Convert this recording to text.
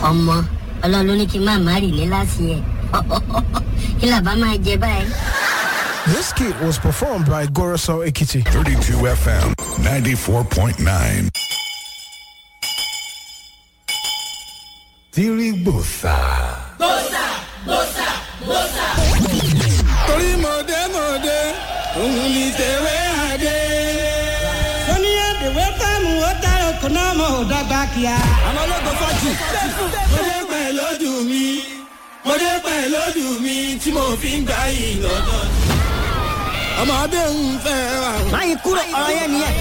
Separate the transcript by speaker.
Speaker 1: ọmọ ọlọ́run ló ní kí n má má rì ní láti ẹ̀ kí làbá máa jẹ báyìí.
Speaker 2: This kit was performed by Goroso Ekiti.
Speaker 3: 32 FM 94.9. Tirigbosa.
Speaker 4: torí mọ̀dé mọ̀dé òun ni tẹ̀wé àdé.
Speaker 5: sọ́ni àdèwé fẹ́mu ó dára kò náà mọ̀ ọ́ dọ́gba kíá.
Speaker 4: àwọn ológun fọ́jì. mọ̀dé pẹ̀ lójú mi mọ̀dé pẹ̀ lójú mi tí mo fi ń gbà yìí lọ́dọ̀. ọmọdé ń fẹ́ ra.
Speaker 5: máyì kúrò ọ̀rọ̀ yẹn nìyẹn.